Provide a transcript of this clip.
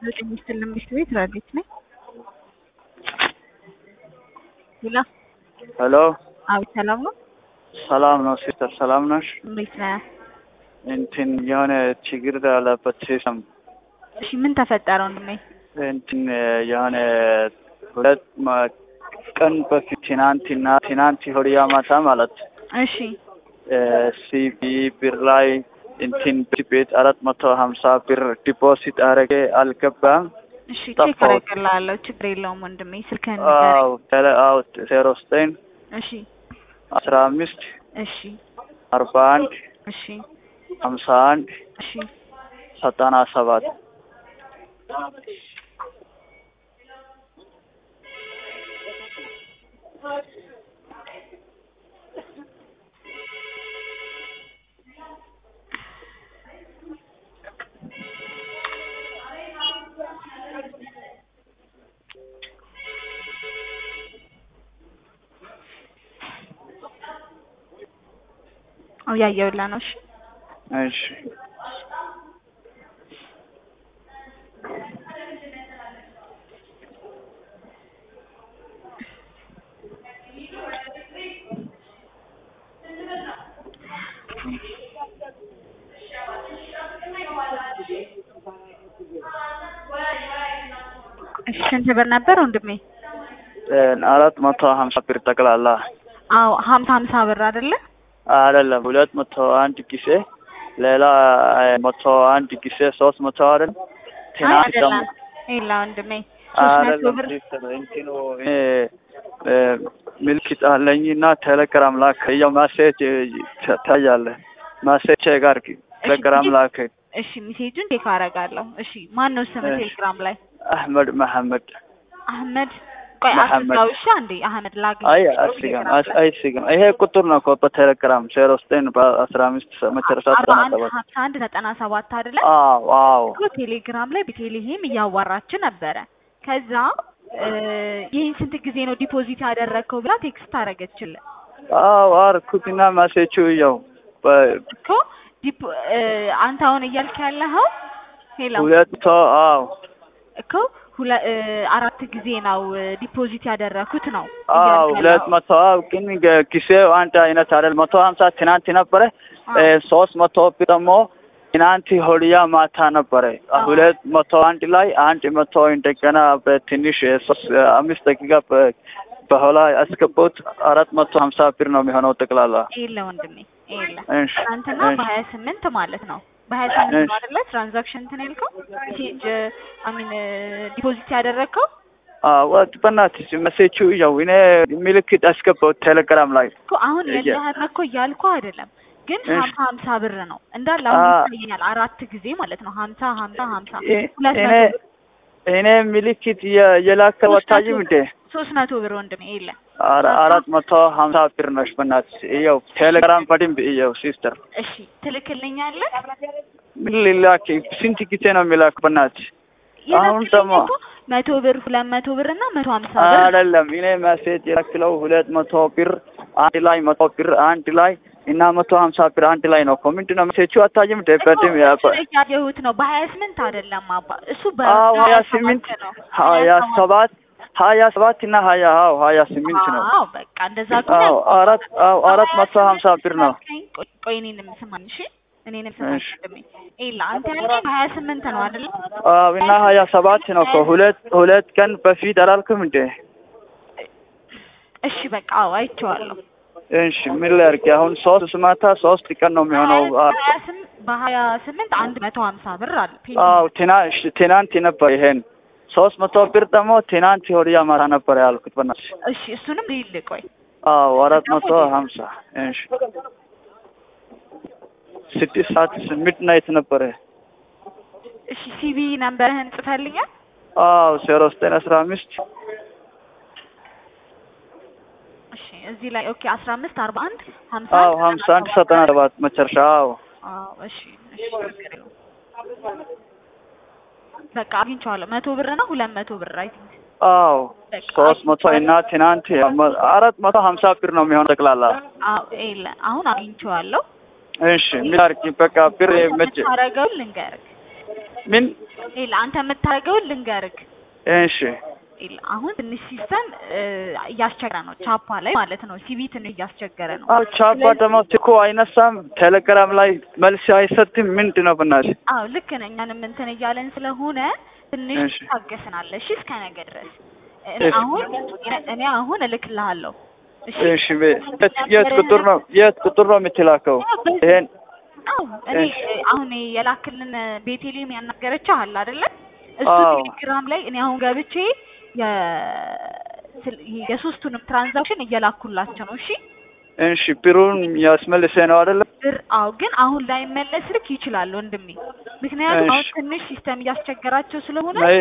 ዘጠኝ ስትል መንግስት ቤት ራዲት ነኝ። ሌላ ሄሎ አቤት፣ ሰላም ነው? ሰላም ነው ሲስተር፣ ሰላም ነሽ? እንዴት ነህ? እንትን የሆነ ችግር ያለበት ሲስተም እሺ፣ ምን ተፈጠረ ወንድሜ? እንትን የሆነ ሁለት ማ- ቀን በፊት ትናንትና ትናንት ሆድያ ማታ ማለት እሺ ሲቢ ብር ላይ እንትን ቤት አራት መቶ ሀምሳ ብር ዲፖዚት አረጌ አልገባም። እሺ፣ ቼክ ጠፋሁት። አደርግልሃለሁ። ችግር የለውም ወንድሜ። ስልክህን ንገረኝ። አዎ ቴሌ አዎ ዜሮ ዘጠኝ እሺ አስራ አምስት እሺ አርባ አንድ እሺ ሀምሳ አንድ እሺ ዘጠና ሰባት አው ያየውላ ነው። እሺ እሺ እሺ ስንት ብር ነበር ወንድሜ? አራት መቶ ሀምሳ ብር ጠቅላላ አዎ ሀምሳ ሀምሳ ብር አይደለ? አይደለም ሁለት መቶ አንድ ጊዜ ሌላ መቶ አንድ ጊዜ ሶስት መቶ አይደል አይ ትናንት አይደለም። ደግሞ ይላ ወንድሜ ሶስት መቶ አይደለም ብር ሲስተር እንትኑ እኔ እ፣ ምልክት አለኝ እና ቴሌግራም ላክ ያው ማሴጅ ታያለ ማሴጅ ጋር ቴሌግራም ላክ እሺ ሚሴጁን ቼክ አደርጋለሁ። እሺ ማን ነው ስም እሺ። ቴሌግራም ላይ? አህመድ መሐመድ አህመድ ቆይ መሐመድ። አስጋው እሺ አንዴ አህመድ ላግኝ አይ አስገም አይስገም ይሄ ቁጥር ነው እኮ በቴሌግራም ዜሮ ዘጠኝ በአስራ አምስት መጨረሻ አርባ ዘጠና አንድ ሰባት ሀምሳ አንድ ዘጠና ሰባት አይደለ? አዎ አዎ እኮ ቴሌግራም ላይ ቤተልሔም እያዋራች ነበረ። ከዛ እ፣ ይህን ስንት ጊዜ ነው ዲፖዚት ያደረግከው ብላ ቴክስት አደረገችልን አዎ አርኩትና ማሴቹ ያው በ- እኮ ዲፖ እ፣ አንተ አሁን እያልክ ያለኸው ሄሎ ሁለት መቶ አዎ እኮ ሁለ እ፣ አራት ጊዜ ነው እ፣ ዲፖዚት ያደረኩት ነው አዎ እያልክ ሁለት ያለኸው። መቶ አዎ ግን ገ- ጊዜው አንድ አይነት አይደል መቶ ሀምሳ ትናንት ነበረ አዎ። እ፣ ሶስት መቶ ብር ደግሞ ትናንት ሆልያ ማታ ነበረ አዎ። ሁለት መቶ አንድ ላይ አንድ መቶ እንደገና በትንሽ እ፣ ሶስት እ፣ አምስት ደቂቃ በ- በኋላ ያስገቡት አራት መቶ ሀምሳ ብር ነው የሚሆነው ጠቅላላ የለ ወንድሜ የለ እሺ ትናንትና እሺ በሀያ ስምንት ማለት ነው በሀያ ስምንት ነው እሺ። አይደለ ትራንዛክሽን እንትን ያልከው ሜሴጅ አሚን ዲፖዚት ያደረግከው አዎ በእናትሽ መሴቹ ያው እኔ ምልክት አስገባሁት ቴሌግራም ላይ እኮ አሁን እየ- የለህም እኮ እያልኩ አይደለም ግን እሺ። ሀምሳ ሀምሳ ብር ነው እንዳለ አሁን አ- ይታየኛል አራት ጊዜ ማለት ነው ሀምሳ ሀምሳ ሀምሳ እ- ሁለት እኔ መቶ ብር እኔ ምልክት የ- የላከው ሶስት መቶ አታይም እንዴ? ሶስት መቶ ብር ወንድሜ የለ አረ- አራት መቶ ሀምሳ ብር ነሽ በእናትሽ። ይኸው ቴሌግራም በደንብ ይኸው ሲስተር እሺ ትልክልኛለህ ምን ሊላክ ስንት ጊዜ ነው የሚላክ በእናትሽ? አሁን የላክልኝ ደግሞ እኮ መቶ ብር ሁለት መቶ ብር እና መቶ ሀምሳ ብር ነው። አይደለም እኔ ሜሴጅ የላክለው ሁለት መቶ ብር አንድ ላይ መቶ ብር አንድ ላይ እና መቶ ሀምሳ ብር አንድ ላይ ነው እኮ ምንድን ነው ሜሴጁ አታይም እንዴ? በደንብ ያ- እኮ እሱን እያየሁት ነው በሀያ ስምንት አይደለም አባ እሱ አዎ ሀያ በሀያ ስምንት ነው ሀያ ሰባት ሀያ ሰባት እና ሀያ አዎ ሀያ ስምንት ነው። አዎ በቃ እንደዛ ከሆነ አዎ አራት አዎ አራት መቶ ሀምሳ ብር ነው። ቆይ ቆይ እኔንም ስማኝ እሺ እኔንም ስማኝ እሺ። ወንድሜ ኤላ አንተ ያልከኝ በሀያ ስምንት ነው አይደለ አዎ እና ሀያ ሰባት ነው እኮ ሁለት ሁለት ቀን በፊት አላልክም እንዴ? እሺ በቃ አዎ አይቼዋለሁ እሺ ምን ላድርግ አሁን ሶስት ማታ ሶስት ቀን ነው የሚሆነው። አ- በሀያ ስም- በሀያ ስምንት አንድ መቶ ሀምሳ ብር አለ ፔንዲንግ። አዎ ትና- እሺ፣ ትናንት ነበር ይሄን ሶስት መቶ ብር ደግሞ ትናንት ወዲያ ማታ ነበር ያልኩት በእናትሽ። እሺ እሱንም ልይል ቆይ አዎ አራት መቶ ሀምሳ እሺ ስድስት ሰዓት ሚድ ናይት ነበረ። እሺ ሲቢ ነምበርህን ጽፈልኛል አዎ ዜሮ ዘጠኝ አስራ አምስት እሺ እዚህ ላይ ኦኬ አስራ አምስት አርባ አንድ ሀምሳ አዎ ሀምሳ አንድ ዘጠና ሰባት መጨረሻ አዎ አዎ እሺ እሺ ችግር የለውም። በቃ አግኝቼዋለሁ መቶ ብር ነው ሁለት መቶ ብር አይ ቲንክ አዎ በቃ ሶስት መቶ እና ትናንት አራት መቶ ሀምሳ ብር ነው የሚሆነው ጠቅላላ። አዎ የለ አሁን አግኝቼዋለሁ እሺ ምን አድርጊ በቃ ብር መቼ የምታደርገውን ልንገርህ ምን ይኸውልህ አንተ የምታደርገውን ልንገርክ። እሺ ይኸውልህ አሁን ትንሽ ሲስተም እያስቸገረ ነው፣ ቻፓ ላይ ማለት ነው። ሲቢ ትንሽ እያስቸገረ ነው። አዎ ቻፓ ደግሞ እኮ አይነሳም፣ ቴሌግራም ላይ መልስ አይሰጥም። ምንድን ነው በእናትህ? አዎ ልክ ነህ። እኛንም እንትን እያለን ስለሆነ ትንሽ እሺ። ታገስናለህ። እሺ እስከ ነገ ድረስ እኔ እሺ። አሁን እኔ አሁን እልክልሃለሁ። እሺ እሺ በ- የት የት ቁጥር ነው የት ቁጥር ነው የምትላከው? ይሄን አዎ እኔ እሺ። አሁን የላክልን ቤቴሌም ያናገረችህ አለ አይደለ? እሱ አዎ። ቴሌግራም ላይ እኔ አሁን ገብቼ የ ስል- ይሄ የሶስቱንም ትራንዛክሽን እየላኩላቸው ነው። እሺ እሺ ብሩን ያስመልሰ ነው አይደለ? ብር አዎ፣ ግን አሁን ላይ መለስ ልክ ይችላል ወንድሜ። ምክንያቱም አሁን እሺ። ትንሽ ሲስተም እያስቸገራቸው ስለሆነ አይ